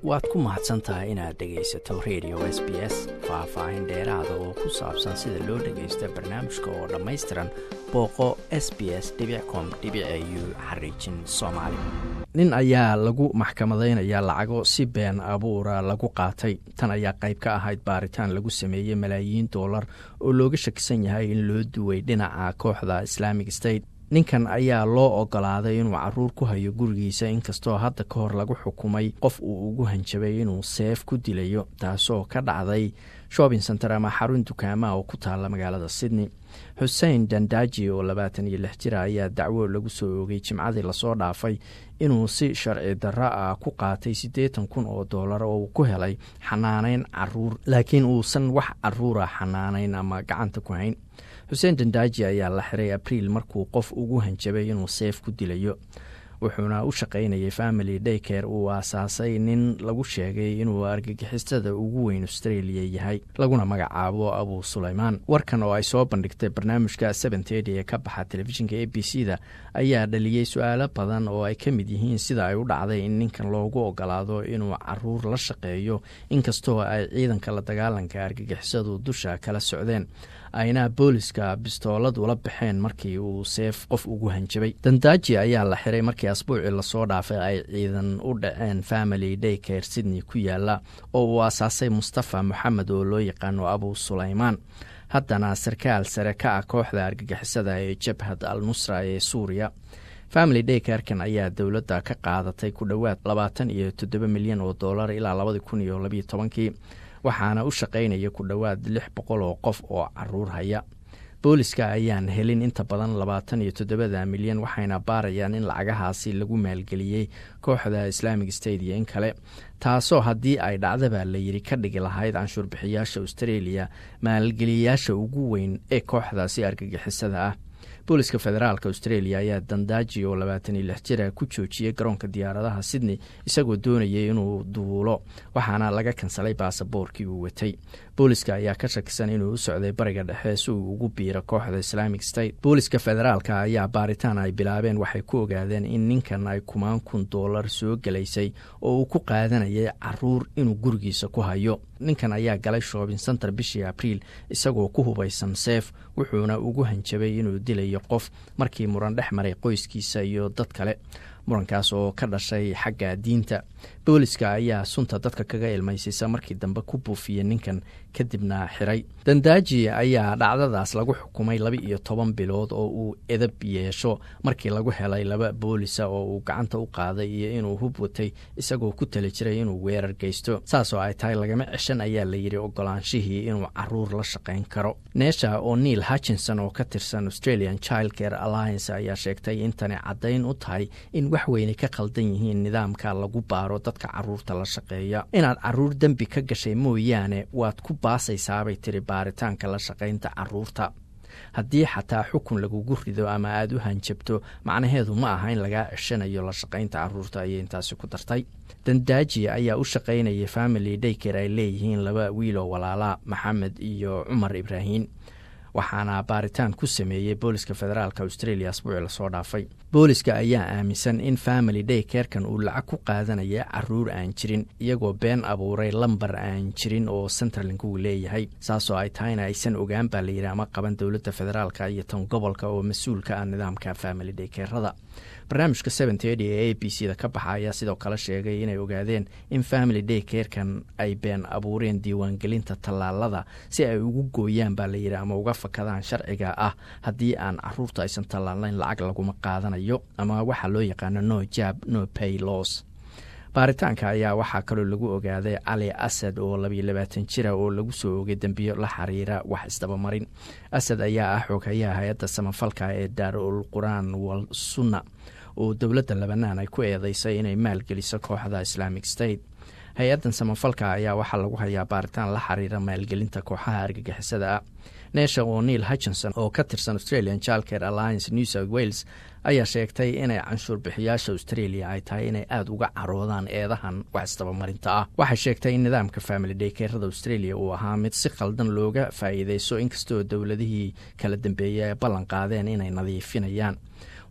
waad ku mahadsan tahay inaad dhegaysato radio s b s faah-faahin dheeraada oo ku saabsan sida loo dhagaysto barnaamijka oo dhammaystiran booqo s b s com u xariijin soomaali nin ayaa lagu maxkamadaynayaa lacago si been abuura lagu qaatay tan ayaa qayb ka ahayd baaritaan lagu sameeyey malaayiin doolar oo looga shakisan yahay in loo duway dhinaca kooxda islaamic state ninkan ayaa loo ogolaaday inuu caruur ku hayo gurigiisa inkastoo hadda ka hor lagu xukumay qof uu ugu hanjabay inuu seef ku dilayo taasoo ka dhacday shopping center ama xarun dukaamaha oo ku taalla magaalada sydney xuseen dandaaji oo labaatan iyo lix jira ayaa dacwo lagu soo oogay jimcadii lasoo dhaafay inuu si sharci darro ah ku qaatay siddeetan kun oo doolar oo uu ku helay xanaaneyn caruur laakiin uusan wax caruura xanaaneyn ama gacanta ku hayn xuseen dandaaji ayaa la xiray abriil markuu qof ugu hanjabay inuu seef ku dilayo wuxuuna u shaqaynayay family daycare uu aasaasay nin lagu sheegay inuu argagixisada ugu weyn australia yahay laguna magacaabo abu sulaymaan warkan oo ay soo bandhigtay barnaamijka seventedy ee ka baxa telefishinka a b c da ayaa dhaliyey su-aalo badan oo ay ka mid yihiin sida ay u dhacday in ninkan loogu ogolaado inuu caruur la shaqeeyo inkastoo ay ciidanka la dagaalanka argagixisadu dusha kala socdeen ayna booliska bistoolad ula baxeen markii uu seef qof ugu hanjabay dandaaji ayaa la xiray markii asbuucii lasoo dhaafay ay ciidan u dhaceen family daycare sydney ku yaala oo uu aasaasay mustafa moxamed oo loo yaqaano abu sulaymaan haddana sarkaal sare ka ah kooxda argagixisada ee jabhad al nusra ee suuriya family daycarkan ayaa dowladda ka qaadatay ku dhowaad labaatan iyo toddoba milyan oo dollar ilaa labadi kun iyo labiyo tobankii waxaana u shaqaynaya ku dhowaad lix boqol oo qof oo caruur haya booliska ayaan helin inta badan labaatan iyo toddobada milyan waxayna baarayaan in lacagahaasi lagu maalgeliyey kooxda islaamic state iyo in kale taasoo haddii ay dhacdaba la yidhi ka dhigi lahayd canshuurbixiyaasha australia maalgeliyayaasha ugu weyn ee kooxdaasi argagixisada ah booliska federaalk australia ayaa dandaaji oo labaatan iyo lix jira ku joojiyey garoonka diyaaradaha sydney isagoo doonayay inuu duulo waxaana laga kansalay baasaboorkii uu watay booliska ayaa ka shakisan inuu u socday bariga dhexe si uu ugu biiro kooxda islaamic state booliska federaalka ayaa baaritaan ay bilaabeen waxay ku ogaadeen in ninkan ay kumaan kun doolar soo gelaysay oo uu ku qaadanayay caruur inuu gurigiisa ku hayo ninkan ayaa galay shoobin center bishii abriil isagoo ku hubaysan seef wuxuuna ugu hanjabay inuu dilayo qof markii muran dhex maray qoyskiisa iyo dad kale murankaas oo ka dhashay xagga diinta booliska ayaa sunta dadka kaga ilmaysaysa markii dambe ku buufiyey ninkan kadibna xiray dandaaji ayaa dhacdadaas lagu xukumay laba iyo toban bilood oo uu edab yeesho markii lagu helay laba boolisa oo uu gacanta u qaaday iyo inuu hub watay isagoo ku tali jiray inuu weerar geysto saasoo ay tahay lagama ceshan ayaa layidhi ogolaanshihii inuu caruur la shaqayn karo neesha oo neil hutchinson oo ka tirsan australian child care alliance ayaa sheegtay in tani caddayn u tahay in wax weyne ka khaldan yihiin nidaamka lagu baaro dadka caruurta la shaqeeya inaad caruur dembi ka gashay mooyaane waad ku baasaysaabay tiri baaritaanka la shaqaynta caruurta haddii xataa xukun lagugu rido ama aada u hanjabto macnaheedu ma aha in lagaa ceshanayo la shaqaynta caruurta ayay intaasi ku dartay dandaaji ayaa u shaqaynayay family dayker ay leeyihiin laba wiiloo walaalaa maxamed iyo cumar ibraahin waxaana baaritaan ku sameeyey booliska federaalk australia asbuuci lasoo dhaafay booliska ayaa aaminsan in family day keerkan uu lacag ku qaadanaya caruur aan jirin iyagoo been abuuray lambar aan jirin oo centerlink uu leeyahay saasoo ay tahayna aysan ogaan baa layidhi ama qaban dowladda federaalk iyo tan gobolka oo mas-uulka ah nidaamka family day keerada barnaamijka seventedy ee a b c da ka baxa ayaa sidoo kale sheegay inay ogaadeen in family day keerkan ay been abuureen diiwaangelinta tallaalada si ay ugu gooyaan baa layidhi ama uga fakadaan sharciga ah haddii aan caruurta aysan tallaalnayn lacag laguma qaadanayo ama waxaa loo yaqaano no jab no pay los baaritaanka ayaa waxaa kaloo lagu ogaaday cali asad oo labiyo labaatan jira oo lagu soo ogay dembiyo la xiriira wax isdabamarin asad ayaa ah xooghayaha hay-adda samafalka ee daarul qur-aan wal sunna oo dowladda labanaan ay ku eedeysay inay maalgeliso kooxda islaamic state hay-addan samafalka ayaa waxaa lagu hayaa baaritaan la xiriira maalgelinta kooxaha argagixisada ah neesha oo neil hutchinson oo ka tirsan australian childcare alliance new south wales ayaa sheegtay inay canshuur bixiyaasha australia ay tahay inay aada uga caroodaan eedahan wax isdabamarinta ah waxay sheegtay in nidaamka family daykerada australia uu ahaa mid si khaldan looga faa'iideyso inkastoo dowladihii kala dambeeyay ay ballan qaadeen inay nadiifinayaan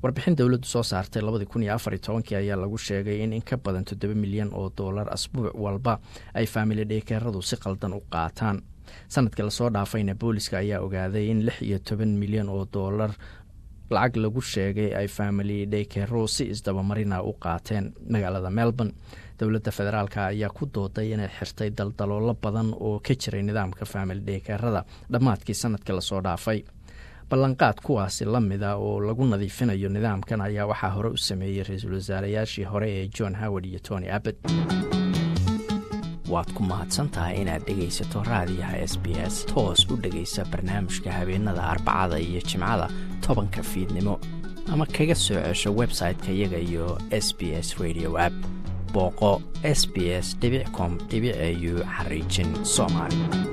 warbixin dowladdu soo saartay labadii kun iyo afar iyo tobankii ayaa lagu sheegay in in ka badan toddoba milyan oo dollar asbuuc walba ay faamili dheekeeradu si qaldan u qaataan sanadkii lasoo dhaafayna booliska ayaa ogaaday in lix iyo toban milyan oo dollar lacag lagu sheegay ay faamili dheykeero si isdabamarina u qaateen magaalada melbourne dowladda federaalk ayaa ku dooday inay xirtay daldaloolo badan oo ka jiray nidaamka faamili dheykeerada dhammaadkii sanadkii lasoo dhaafay ballanqaad kuwaasi la mida oo lagu nadiifinayo nidaamkan ayaa waxaa hore u sameeyey ra-iisul wasaarayaashii hore ee john howard iyo tony abbott waad ku mahadsantahay inaad dhegaysato raadiyaha s b s toos u dhegaysa barnaamijka habeenada arbacada iyo jimcada tobanka fiidnimo ama kaga soo cesho website-ka iyaga iyo s b s radio app booqo s b s com au xariijin soomaali